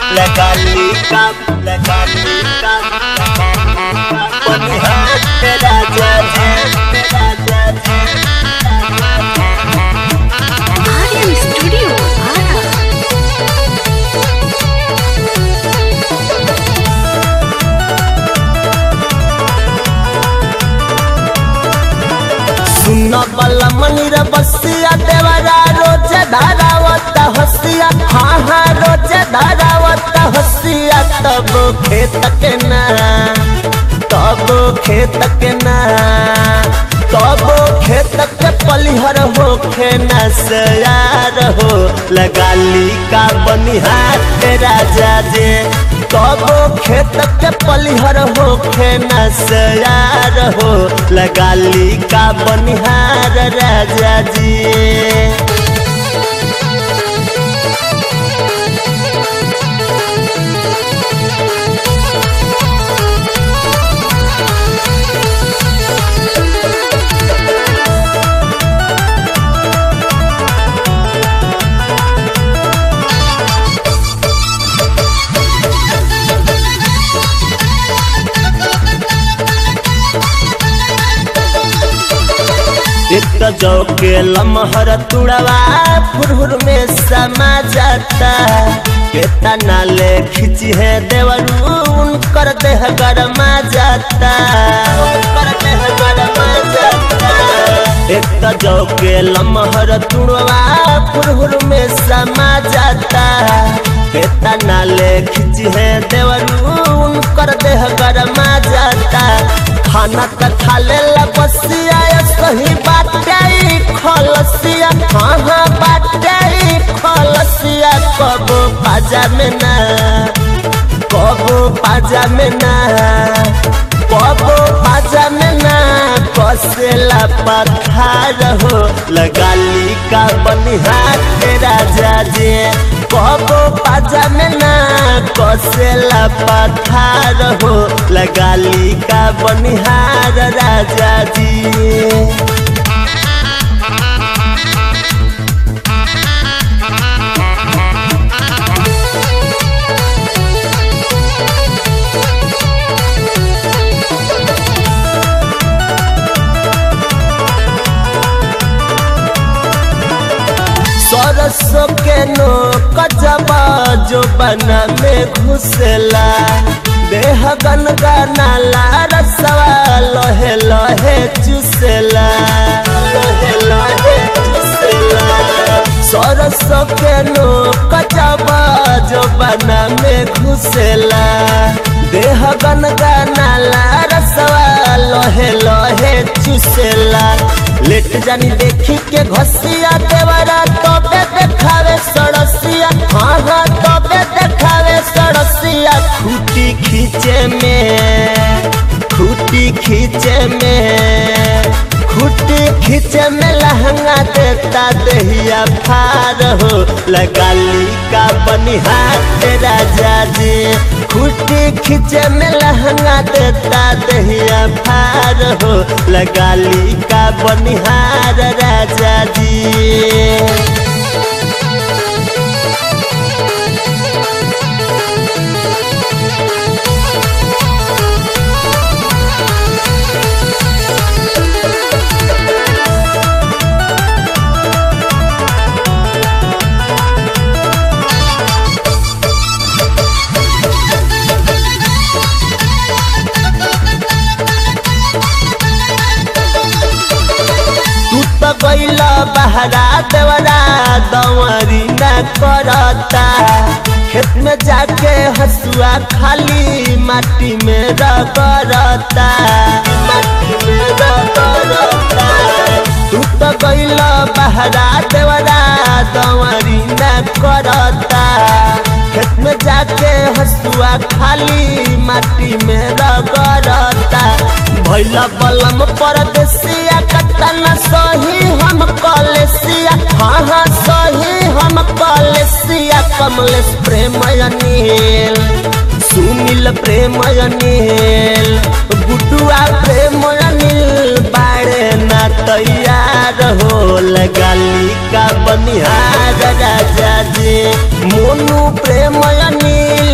Legalika, legalika, Bonihat raja raja Aryan Studio, Ara. सुन बल मनिर बसिया देवरा रोज धारावत हसिया हाँ हाँ रोज धारावत हसिया तब खेत के ना तब खेत के ना तब खेत के पलिहर होखे न सयार हो लगाली का बनिहार के राजा जे तब खेत के पलिहर होखे न सयार हो लगाली का बनिहार राजा जी एक जो के लमहर तुड़वा फुरहुर में समा जाता केतना ले खिंची है देवरू उनकर देह गरमा जाता उनकर देह गरमा जाता एक जो के लमहर तुड़वा फुरहुर में समा जाता केतना ले खिंची है देवरू उनकर देह गरमा जाता खाना त खा लेला बसिया या सही बाटे खलसिया हाँ हाँ बाटे खलसिया कबो पाजा में ना कबो पाजा में ना कबो पाजा में ना कसेला पथार हो लगाली का बनिहार के राजा जी कबो पाजा में ना कसेला पथार हो लगाली का बनिहार राजा जी सरसों के नो कचबा जो बना में घुसेला देह गन गाना रसवा लोहे लोहे चुसेला लोहे लोहे चुसेला सरसों के नो कचबा जो बना में घुसेला देह गन गाना रसवा लोहे लोहे चुसेला लेट जानी देखी के घसिया देवरा तबे देखावे सड़सिया हाँ हाँ तबे देखावे सड़सिया खूटी खींचे में खूटी खींचे में खूटी खींचे में लहंगा देता दहिया फार हो लगाली का बनिहार राजा जी खूटी खींचे में लहंगा देता दहिया फार हो लगाली का बनिहार राजा जी तू तो गईला बहरा देवरा दंवरी न करता खेत में जाके हसुआ खाली माटी में रगड़ता माटी में रगड़ता तू तो गईला बहरा देवरा दंवरी न करता खेत में जाके हसुआ खाली माटी में रगड़ता भैला बलम परदेसिया कतना सही हम कलेसिया हाँ हाँ सही हम कलेसिया कमलेश प्रेम अनिल सुनील प्रेम अनिल गुडुआ प्रेम अनिल बाड़े ना तैयार हो लगाली का बनिहार राजा जी मोनू प्रेम अनिल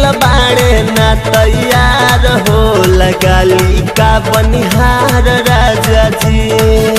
तैयार हो लगाली का बनिहार राजा जी